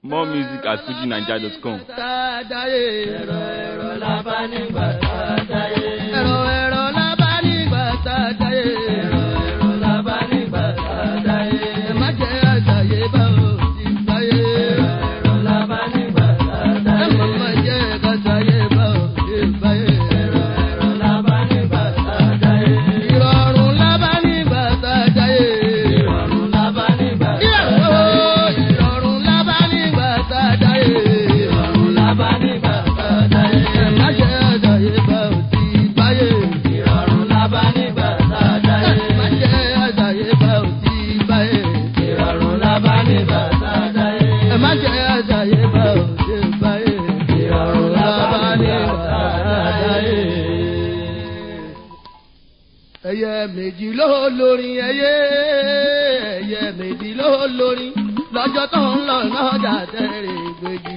More music at fujinaija.com. Tàdáyé. ẹ̀rọ ẹ̀rọ lábá nígbà tá a dáyé. Ẹ̀rọ ẹ̀rọ lábá nígbà tàdáyé. ẹ̀rọ ẹ̀rọ lábá nígbà tá a dáyé. Ẹ má jẹ́ àṣàyè bá ò ti gbáyé. ẹ̀rọ ẹ̀rọ lábá nígbà tá a Ẹ dáyé. má má jẹ́ àṣàyè bá ò ti gbáyé. ẹ̀rọ ẹ̀rọ lábá nígbà tá a dáyé. Ìrọ̀rùn lábá nígbà tàdáyé. ìrọ̀rùn lábá nígbà tá a Ìyàwó dáyé. ìrọ̀rùn lábá nígbà tàdáyé. ìrọ̀rùn lábá nígbà tá a dáyé. Ẹ má jẹ́ àṣàyè bá ò ti gbáyé. ìrọ̀rùn lábá nígbà tá a dáyé. Ẹ má jẹ́ àṣàyè bá ò ti gbáyé. ìrọ̀rùn lábá nígbà tá a dáyé. ẹ má jẹ́ àjàyè bá òde báyé. ìrọ̀rùn lábá nígbà tá a dáyé. ẹyẹ méjì ló lórin ẹyẹ ẹyẹ méjì ló lórin lọ́jọ́ tó ń lọ lọ́jà tẹ̀rẹ̀ gbèjì.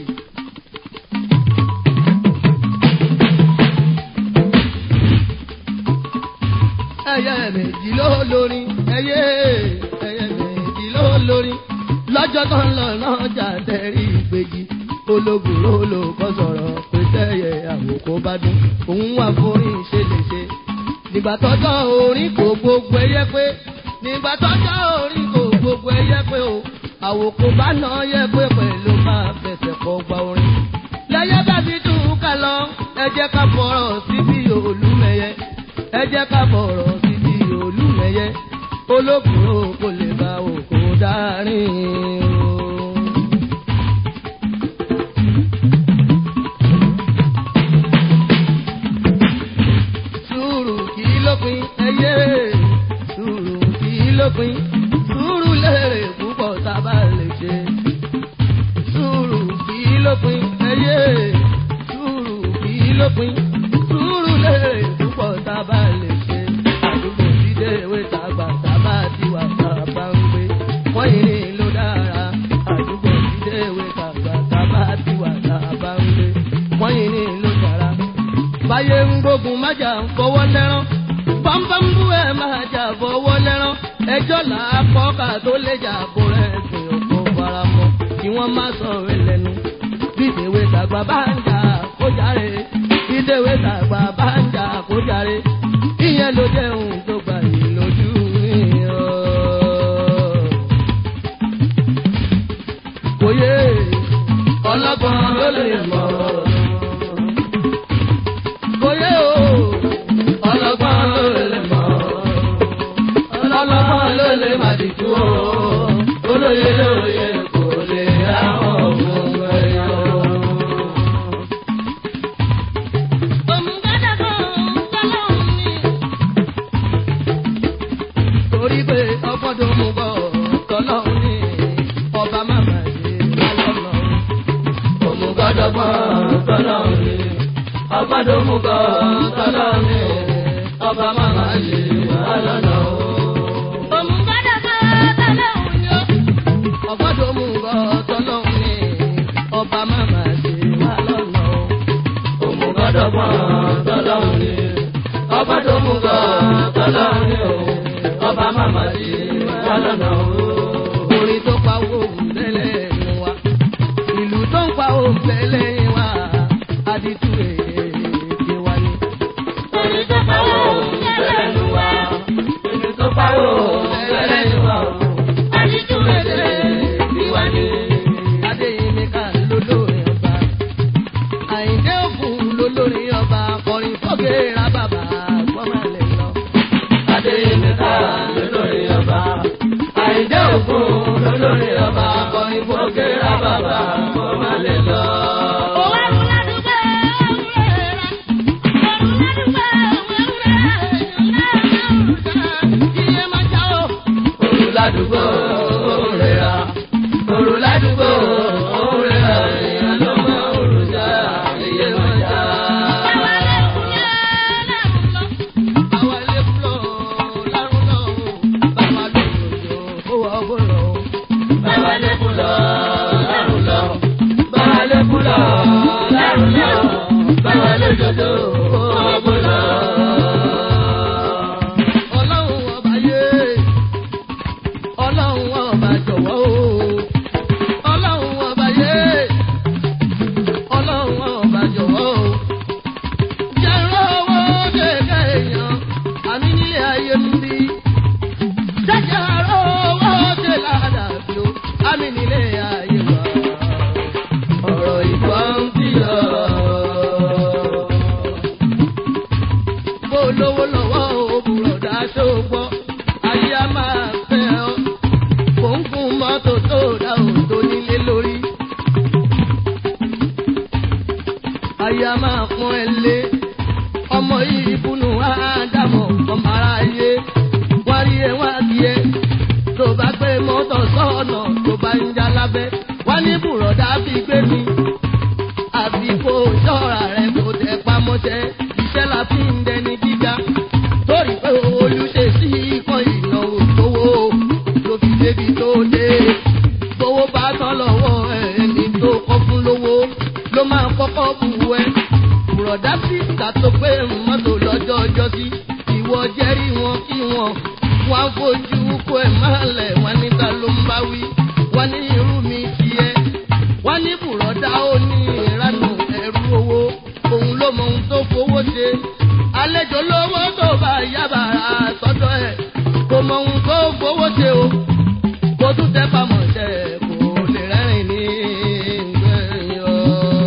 ẹyẹ méjì ló lórin ẹyẹ ẹyẹ méjì ló lórin lọ́jọ́ tó ń lọ lọ́jà tẹ̀rẹ̀ gbèjì ológun ló lò kọ́ sọ̀rọ̀ pé tẹ́yẹ àwòkọ́ bá dún òun wà forin ṣe lè ṣe nígbà tọ́jọ́ orin kò gbogbo ẹyẹ pé nígbà tọ́jọ́ orin kò gbogbo ẹyẹ pé o àwòkọ bá nà yẹ pé pẹ̀lú máa fẹsẹ̀ kọ́ gba orin. lẹ́yẹ bá fi dùn ká lọ ẹ jẹ́ ká fọ̀rọ̀ síbi olúmẹyẹ ẹ jẹ́ ká fọ̀rọ̀ síbi olúmẹyẹ olókùnrin kò lè bá òkò dárin o. sùúrù kì í lópin ẹyẹ sùúrù kì í lópin sùúrù lèrè púpọ̀ tá a bá lè ṣe sùúrù kì í lópin ẹyẹ sùúrù kì í lópin sùúrù lèrè púpọ̀ tá a bá lè ṣe àdúgbò dídé ìwé tàgbà tá a bá ti wà tá a bá ń gbé wọ́n yìí ní ló dára àdúgbò dídé ìwé tàgbà tá a bá ti wà tá a bá ń gbé wọ́n yìí ní ló dára báyé ń gbógun májà ń fọwọ́ lẹ́rán bámbámbú ẹ̀ máa jà fọwọ́ lẹ́rán ẹjọ́ là á kọ́ ká tó lè jà bó rẹ̀ sìn òkú faramọ́ kí wọ́n má sọ̀rọ̀ ẹlẹ́nu bí ìdèwé tàgbà bá ń jà kó jàre bí ìdèwé tàgbà bá ń jà kó jàre ìyẹn ló jẹ́ ohun tó gbà yìí lójú mi ọ́. kò yé ọlọ́gbọ́n ló lè mọ̀ ọ́ kòyé o ọlọ́gbọ́n ló lè mọ̀ ọlọ́gbọ́n ló lè má dìtú o olóye lóye kò lè àwọn òun ẹ̀yọ́. torí pé ọgbọ́dọ̀ mú bọ̀ tọ́lọ́hún ní ọba màmá ṣe lálọ́nà. òmùgọ́dọ̀gbọ́n tọ́lọ́ mi ọgbọ́dọ̀ mú kọ́ tọ́lọ́ mi ọba màmá ṣe wà lọ́nà o. ọgbọ́dọ̀ mú bọ̀ tọ́lọ́hún ní ọba màmá ṣe wà lọ́nà. òmùgọ́dọ̀gbọ́n tọ́lọ́ mi ọgbọ́dọ̀ mú kọ́ tọ́lọ́ mi ọba màmá ṣe wà lọ́nà o. orin tó pa owó òǹtẹ̀lẹ̀ nu wa ìlú tó ń pa òǹtẹ̀lẹ̀ wa àdìtú èdè wa ni. Orin tó pawó tẹ́lẹ̀ nu wa, orin tó pawó tẹ́lẹ̀ nu wa, àdìjú èdè tiwa ni. adéyẹmí ká lólórin ọba àyíndé òkun lólórin ọba kọrin fọ́gẹ́ ra bàbá gbọ́mọlẹ̀ lọ. Adéyẹmí ká lólórí ọba, Àyìndé Ògún lólórí ọba, kọrin fòkè rà bàbá kó má lè lọ. Òru ládùúgbò òrèrà, òru ládùúgbò òrèrà, èèyàn ló mọ òrùjà, iye wọn já. Àwọn ilé fúlọ̀ lárúgbó bàbá lòdòdò owó ọgbọ́rọ̀. Bàbá lẹ́kùn lọ, lárùn lọ. Bàbá lẹ́kùn lọ, lárùn lọ. Bàbá lójoojó, ọgbọ́n lọ. ọlọ́run ọba yé ọlọ́run ọba jọ̀wọ́ o ọlọ́run ayé a máa pọ́n ẹ lé ọmọ yìí búnú ádámọ̀ ọmọ aráyé wọ́n rí ẹ wá kí ẹ tó bá gbé mọ́tò sọ́ọ̀nà tó bá ń já lábẹ́ wọ́n ní bùrọ̀dá fi gbé mi àfi kó ṣọ́ra rẹ̀ kó tẹ pamọ́ṣẹ́ iṣẹ́ la fi ń dẹni gíga torí pé olùṣe sí ikán ìnáwó tówó ló fi débi tó dé gbowó bá tán lọ́wọ́ ẹni tó kọ́ fún lówó ló máa kọ́kọ́ bù ẹ́ bùrọ̀dá sí ìta tó pé mọ́tò lọ́jọ́ ọjọ́ sí ìwọ jẹ́rìí wọn kí wọn wọn á fojú kó ẹ̀ máa lẹ̀ wọn níta ló ń bá wí wọn ní irú mi tiẹ̀ wọn ní bùrọ̀dá ó ní ìranù ẹ̀rú owó òun ló mọ ohun tó fowó ṣe àlejò lówó tó bá yábàrá sọ́dọ̀ ẹ̀ kò mọ ohun tó fowó ṣe o kò tún tẹ́ pamọ́ ṣe kò lè rẹ́rìn ní ìgbẹ́yìn o.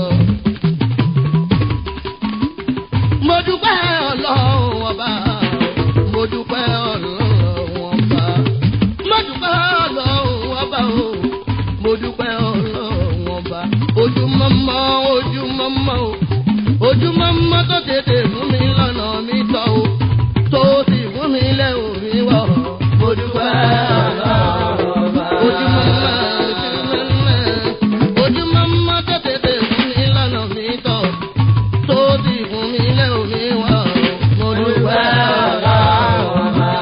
mo dúpẹ́ ọlọ́run ọba mo dúpẹ́ ọlọ́run ọba mo dúpẹ́ ọlọ́run ọba o mo dúpẹ́ ọlọ́run ọba ojúmọ́mọ́ ojúmọ́mọ́ o ojúmọ́mọ́ tó tètè fún mi lọ́nà mi tọ́ o tó sì fún mi lẹ́ òmi wọ̀ mo dúpẹ́ ọlọ́run ọba ojúmọ́mọ́ ojúmọ́mọ́ ojúmọ́mọ́ tó tètè fún mi lọ́nà mi tọ́ o tó ti fún mi lé omi wá o. mo dúpẹ́ ọlọ́run ọba.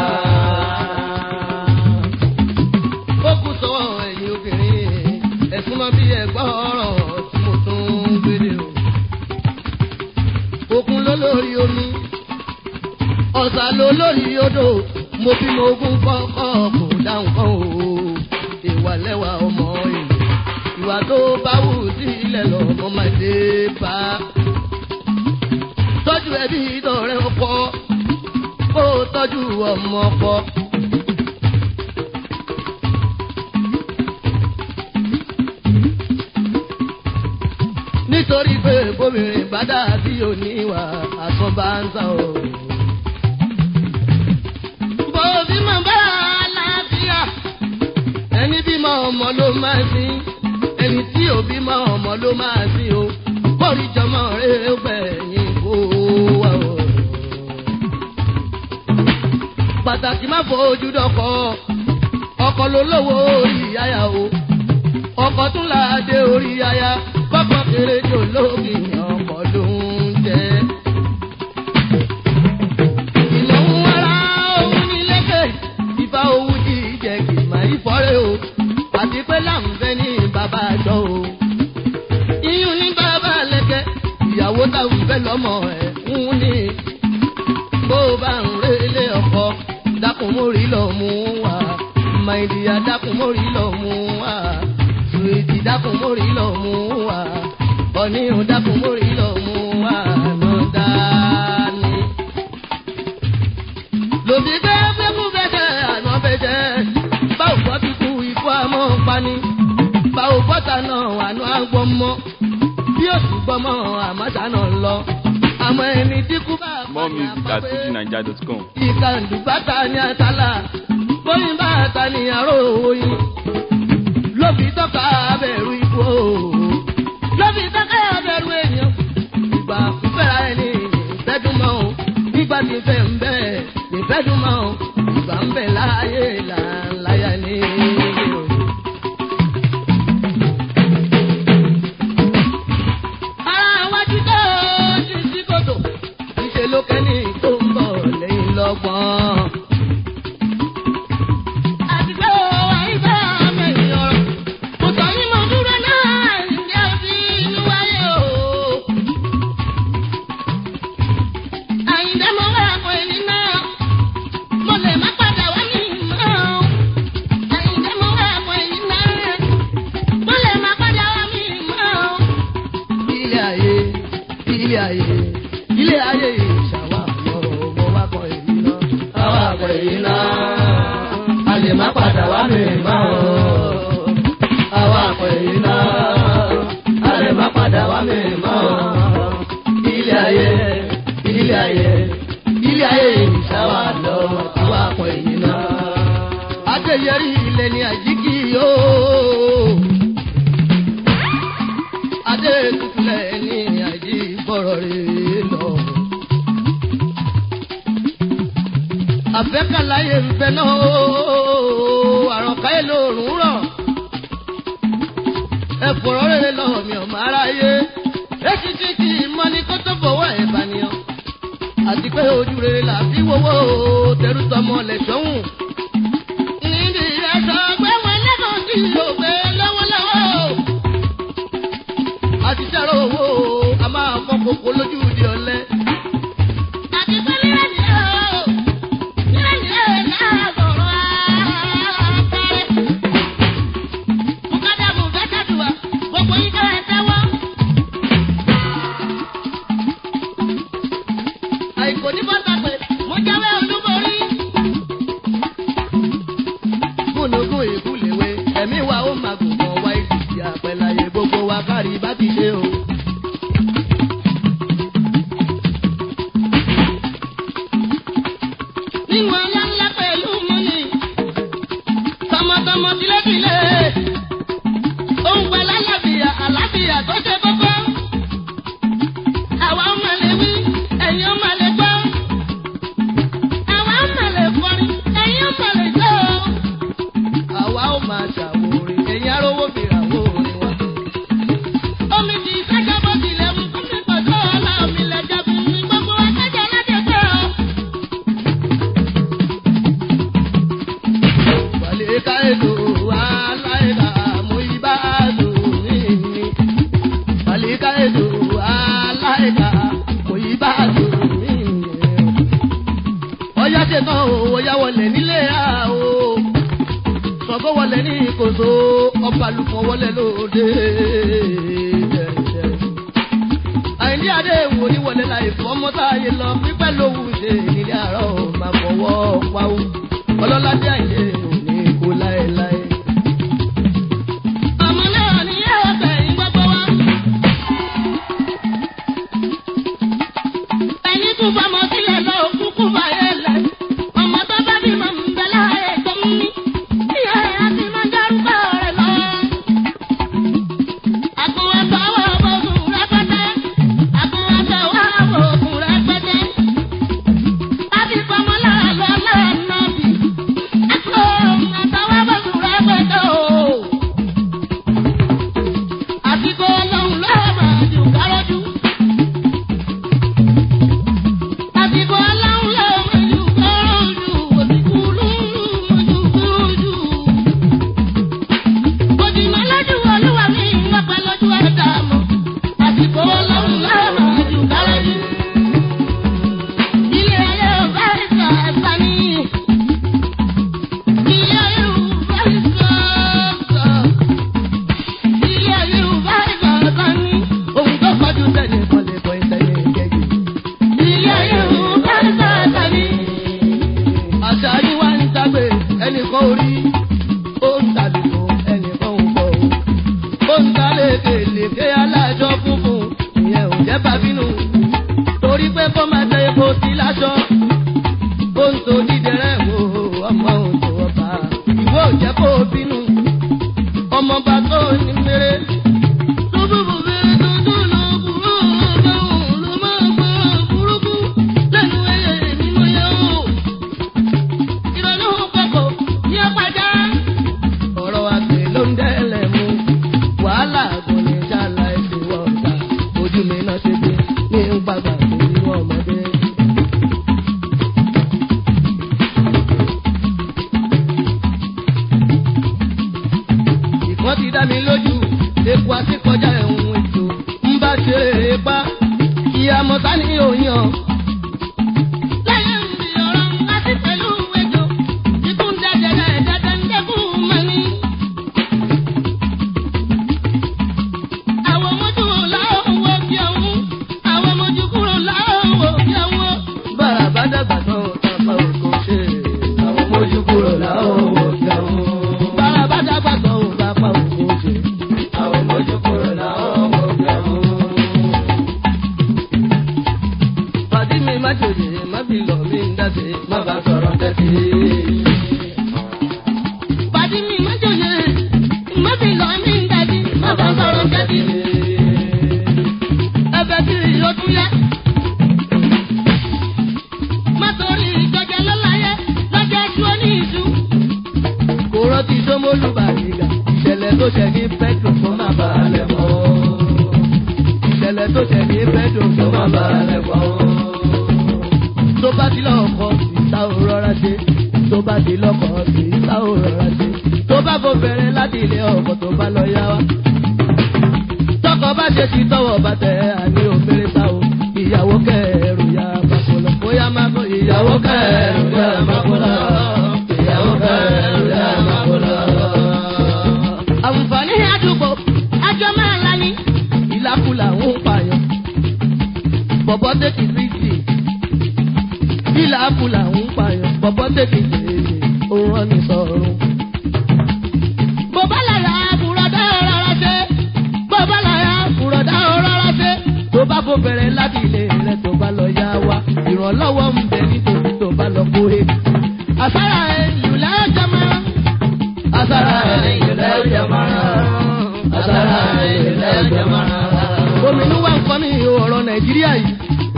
ó kù sọ ẹ̀yin obìnrin ẹ̀sùn mọ́ bí ẹ̀gbọ́n ọ̀rọ̀ tí mo tún ń gbélé o. òkun ló lórí omi ọ̀sà ló lórí odò mo bí mo gún kọ́kọ́ kò dáhùn kan o. ìwà lẹ́wà ọmọ èlò ìwà tó bá wù sílẹ̀ lọ́mọ máa dé bá tọ́jú ẹbí ìdọ̀rẹ́ ọkọ kó o tọ́jú ọmọ ọkọ. nítorí pé bóbìnrin bá dà sí oníwà àtún bá ń sá o. bòbí mọ̀ bá àlàáfíà ẹni bímọ ọmọ ló máa sin ẹni tí ò bímọ ọmọ ló máa sin o kórì jọmọ rẹ gbẹ̀yìn kó wà o. pàtàkì má fojú dọkọ ọkọ ló lówó orí aya o ọkọ tún là á dé orí aya kọkọ kéré jò lóògì ọkọ ló ń jẹ. ìnáwó ara òun ní lẹ́kẹ̀ ìfà owó jíjẹ kì máa ìfọ́rẹ́ o àti pé láǹfẹ́ ní bàbá àjọ o iyún ní bàbá lẹ́kẹ́ ìyàwó táwọn fẹ́ lọ́mọ ẹ̀ ń ní. bó o bá ń relé ọkọ dákun mórí lọ mú wa màìdíyà dákun mórí lọ mú wa sùwìtì dákun mórí lọ mú wa ọ̀nìyàn dákun mórí lọ mú wa nà dání. lòdì bẹ́ẹ̀ fẹ́kú bẹ́ẹ̀ àná bẹ́ẹ̀ báwo gbọ́ bí kú ikú àmọ́ pani báwo gbọ́ta náà àná àgbọ̀n mọ́ bí òsì gbọ́mọ àmọ́ta náà lọ. àmọ́ ẹni tí kú bá More music at fujinaija.com. ìkàndù bàtà ní àtàlà bóyá bàtà ní àrò oyin lóbi tọ́ka abẹ́rù ikú o lóbi tọ́ka abẹ́rù èèyàn ìgbà fúnfẹ́ra ẹni ìfẹ́dùnmọ́ o nígbà tí fẹ́ ń bẹ́ ìfẹ́dùnmọ́ o ìgbà ń bẹ̀ láàyè làǹláyà ní o. ara wájú tó ti sí kòtò ìṣe ló kẹ́ni tó ń bọ̀ lẹ́yìn lọ́gbọ̀n. àti pé ó wà ibà mẹ́rin ọ̀rọ̀ kò sọ yín mo dúró náà ní àbí inú wáyé o. àyìndé mo wá àpò ẹni náà mo lè má padà wá mi mọ́. àyìndé mo wá àpò ẹni náà mo lè má padà wá mi mọ́ ilé ayé ilé ayé ilé ayé ìṣàwà ọmọ wa kọ èyí náà. àwa àgbẹ̀ yìí náà a lè má padà wá mi mọ́ o. àwa àgbẹ̀ yìí náà a lè má padà wá mi mọ́ o. ilé ayé ilé ayé ilé ayé ìṣàwà lọ àwa àgbẹ̀ yìí náà. adéyẹrí ilẹ̀ ní àjíkì yóò. adé tutulẹ̀ ní àjí bọ̀rọ̀. láyé ń bẹ náà o àròkà èlò òrùn rọ̀ ẹ fọ̀rọ̀ rere lọ́wọ́ mi ọ̀mọ aráyé èsì títí mọ́ ní kó tó fọwọ́ ẹ̀ bàníyàn àti pé ojú rere là fi wọ́wọ́ tẹrú tọmọ lẹ̀ sọ́hùn. níbi ẹ̀sọ́ pé wọn lẹ́kọ̀ọ́ sí òwe lọ́wọ́lọ́wọ́ àti sẹ́rọ̀ owó a máa fọ́ kókó lójú di ọ̀lẹ́. àti pé lílẹ̀ ní ẹ̀ o lílẹ̀ ní ẹ̀ náà sọ̀rọ̀ àkàrẹ́. mukadamu fẹ́tẹ̀dùwà gbogbo yín kẹ́ ẹ tẹ́wọ́. àìkò ní bọ́tà pé mo jáwé olúborí. múnugún ìkúlẹ̀wé ẹ̀mí wa ó máa gùn mọ́ wá ìdìtì àpẹ̀láyé gbogbo wa kárí bá ti ṣe o. nínú ọlá ńlá pẹ̀lú mọ́nì tọmọtọmọ tilétilé òun pẹ̀lú àlàáfíà àlàáfíà tó ṣe kókó. àwa ọmọ lè wí ẹ̀yin ọmọ lè gbọ́. àwa ọmọ lè kọrin ẹ̀yin ọmọ lè jó. àwa ó máa ṣàwòrè ẹ̀yin arówó fìrà wò orin wa. omi ti ìfẹ́jọ́ bó tilẹ̀ mú kó mi pọ̀ tó ọlá omi lẹ̀ jẹ́ fún mi gbogbo akẹ́jọ́ ládẹ́gbẹ́ o. Wàlíkà èlò aláìlà mú ibà lò ní ní. Wàlíkà èlò aláìlà mú ibà lò ní ní. Ọyá ṣetán o, ọyá wọlé nílé a o. Sọ̀kọ́ wọlé ní ìkòso, ọba lùkọ́ wọlé lóde. Àìní adé wo ni wọlé láì fọ́ mọ́tàyé lọ, pípẹ́ lówù ṣe nílé àárọ̀ máa fọwọ́ pawó. Ọlọ́ládé àìyé òní kó láéláé. Ọmọ náà ní ẹ̀ẹ́dẹ̀ ìgbàgbọ́ wa. Ẹni tún fọmọ sílẹ̀ lọ kúkú báyẹ̀ lẹ̀. Ọmọ tó bá bímọ ń bẹ láàyè tó ń ní. Ìyá ẹ̀ á ti máa dárúkọ rẹ̀ lọ. Àkùnwẹ̀sọ̀ wà bọ̀gùn rẹpẹtẹ. Àkùnwẹ̀sọ̀ wà bọ̀gùn rẹpẹtẹ. A ti fọmọ lára lọ lọ́nà bì. Àkùnwẹ̀sọ̀ wà bọ̀gùn rẹpẹtẹ o. Àsìkò ọlọ́run lọ́wọ́ máa jù kárọ́jú. Àsìkò ọlọ́run lọ́wọ́ máa jù kárọ́jú. Òsìkú lóòrùn máa jù kárọ́jú. Òdìmọ̀ lójú olúwa mi wọ́n pẹ́ lójú ẹ̀dá mọ́. Àsìkò ọlọ́run lọ́wọ́ máa jù kárọ́jú. Ilé ayé ò bá ìsà ẹ̀fà ní. Ilé ayé ò bá ìsà ẹ̀fà. Ilé ayé ò bá ìsà ẹ̀fà ní. Ohun tó kọjú sẹ́ni kan lè kọ́ ìtẹ́lẹ̀ kẹ́yìn. Ilé ayé ò bá ìsà ẹ̀fà ní. Àṣà yín wá ń dágbé ẹnìkan orí. Ó ń tàlùkò ẹnìkan ò bọ̀ o. Ó ń talé kèlèké alájọ funfun. Ìyẹn ò jẹ́ bàbínú. Torí pé kó máa tẹ epo sí láṣọ. Ó ń to dídẹrẹ́ wo ọmọ òjò ọba. Ìwọ ò jẹ́ kó o bínú. Ọmọọba tó ní mèrè. Lóbùbù bèrè tuntun lọ kúrò ọ̀gáhùn ló máa gbọ́ burúkú lẹ́nu ẹyẹ nínú yẹ o. Ìrọ̀lú kọ̀kọ̀ ní ọ̀pájá. Ọ̀rọ̀ àgbẹ̀ ló ń dẹ́lẹ̀ mú. Wàhálà kò ní jàlá ẹ̀sìn wọ̀ọ̀ta. Ojú mi náà ṣe dé ní ń pàgbà lórí ọmọdé. Ìkan ti dá mi lójú, epo àti kọjá ẹ̀hún ètò. Ń bá ṣe é pa, ìyá mọ̀tá ní òyàn. Lẹ́yìn mi ọ̀rọ̀ láti pẹ̀lú ejò, ikú ń dẹ́jẹ̀rẹ̀ ẹ̀dẹ́dẹ́ ń dẹ́kun mọ́ni. Àwọn mojú làwọn wo bí ọ̀hún, àwọn mojú kúrò làwọn wo bí ọ̀hún. Bàrà bá dàgbà tán tàbá òkò ṣe. Àwọn mojú kúrò làwọn wo bí ọ̀hún. Bàrà bá dàgbà tán tàbá òkò ṣe. Àwọn mojú kúrò làwọn wo bí ọ̀hún. ilé ọkọ̀ tó bá lọ yá wa. tọkọ bá ṣe ti tọwọ́ bàtẹ àní òmìnira ta o ìyàwó kẹrù ya bàkó lọ bóyá má kó ìyàwó kẹrù ya bàkó lọ ìyàwó kẹrù ya bàkó lọ. àwùfọ̀ ní àdúgbò àjọ máa ń lani. ìlàkùlà ń pààyàn bọ̀bọ̀ tètè fíjì ìlàkùlà ń pààyàn bọ̀bọ̀ tètè fèèrè òun rán ní sọ̀rùn. bó bá lára àbúrọ̀dá rárá ṣe. bó bá láyà kúrọ̀dá ó rárá ṣe tó bá kó bẹ̀rẹ̀ láti ilé rẹ̀ tó bá lọ yá wa ìrànlọ́wọ́ ń bẹ nítorí tó bá lọ kó e. àsárà ẹ̀yìn lẹ́jọ́ máa àsárà ẹ̀yìn lẹ́jọ́ máa àsárà ẹ̀yìn lẹ́jọ́ máa. ominú wa ń kọ́ ní ọ̀rọ̀ nàìjíríà yìí.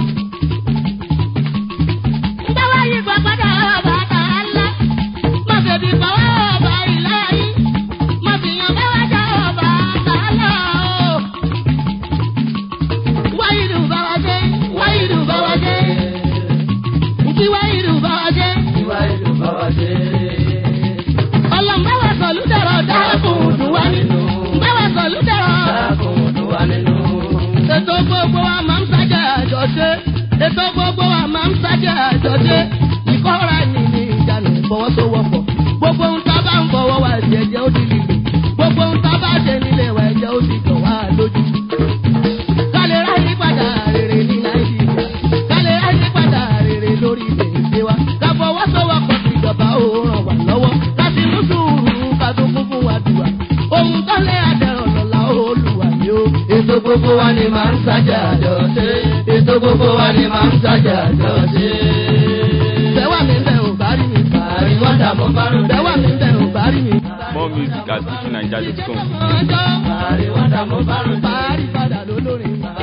Ndọ́wọ́ yìí gbọ́ gbọ́dọ̀ ọba àtàlá. Má bèbí pàwọ́ ọba ìlà yìí. Má fi yan bẹ́wà jẹ́ ọba àtàlá o. Wáyìdù bá wa ṣe, wáyìdù bá wa ṣe. Nkí wáyìdù bá wa ṣe. Ọlọ́run bá wa sọ̀lú dẹ̀rọ̀ dákùn dùn wá nínú. Bá wa sọ̀lú dẹ̀rọ̀. ètò gbogbo wa máa ń sájà àjọṣe ètò gbogbo wa máa ń sájà àjọṣe ìkọ́ra ẹni ní ìjánu ìfọwọ́sowọ́pọ̀ gbogbo ohun tá a bá ń fọwọ́ wa ẹ̀jẹ̀ ó di lílo gbogbo ohun tá a bá ṣe nílé wa ẹ̀jẹ̀ ó di dùn wá lójú. kálẹ̀ ráyé padà rere ní nàìjíríà kálẹ̀ ráyé padà rere lórí ilé wa ká fọwọ́sowọ́pọ̀ sí ìjọba ó ràn wá lọ́wọ́ ká sì mú sùúrù ká tó kún fún wa dùwà ohun tó lé àdẹ̀rọ̀ lọ́la olùwà ni ó. Ètò gbogbo wa ni máa ń sájà àjọ ṣe. Ètò gbogbo wa ni máa ń sájà àjọ ṣe. Bẹ́wà mi ń bẹ̀ ò bá rí mi. Àrí wọ́n dààmú bárò. Bẹ́wà mi ń bẹ̀ ò bá rí mi. More music at fujininja.com. Ọjọ́ Àrí wọ́n dààmú bárò. parí padà lólórin.